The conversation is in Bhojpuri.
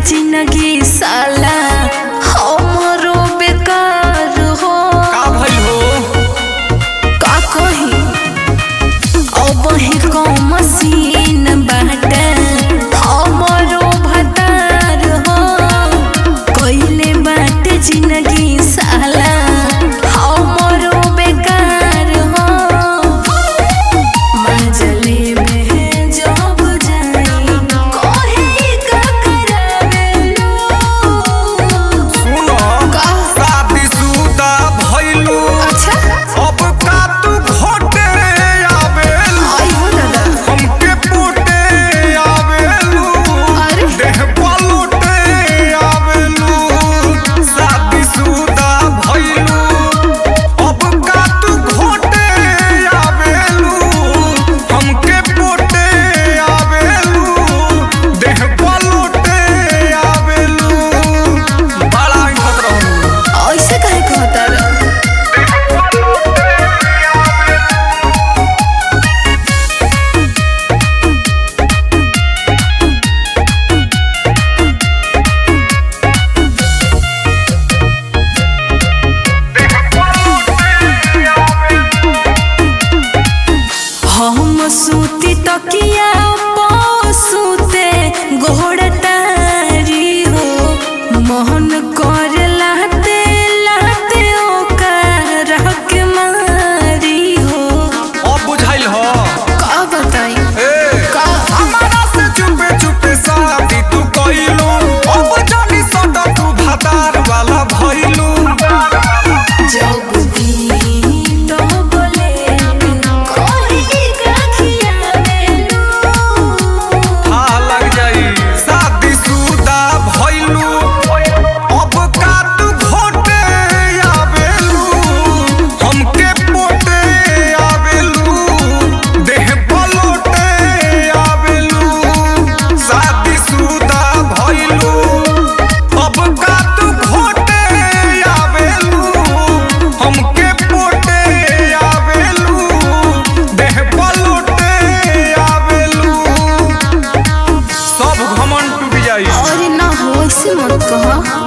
जिंदगी साला हमरो बेकार हो का भइल हो का कही अब ही को मशीन बाटे हमरो भतार हो कइले बाटे जिंदगी साला हमरो बेकार हो मजले में जब जाई कोहे का करावेलो सुनो का शादीशुदा भइलू अच्छा अब का तू घोटे आवेल आई हो दादा हमके पोटे आवेलू अरे। देह पलोटे आवेलू शादीशुदा भइलू अब का तू घोटे आवेलू हमके पोटे आवेलू देह पलोटे आवेलू बड़ा हिम्मत रहू ऐसे काहे कहता रहा हम सूती तकिया पो सूते घोड़तारी हो मोहन कर लाते लाते ओकर के मारी हो अब बुझाइल हो का बताई ए का हमारा से चुपे चुपे शादी तू कइलू अब जानी सदा तू भातार वाला भइलू जब दी तो बोले कोई गाखिया मेलू हाँ लग जाई शादी सुदा भइलू अब का तू घोटे आवेलू हमके पोटे आवेलू देह पलोटे आवेलू शादी सुदा भइलू अब का तू घोटे आवेलू हमके पोटे आवेलू देह पलोटे आवेलू सब घमंड टूट जाई अरे ना हो ऐसे मत कहा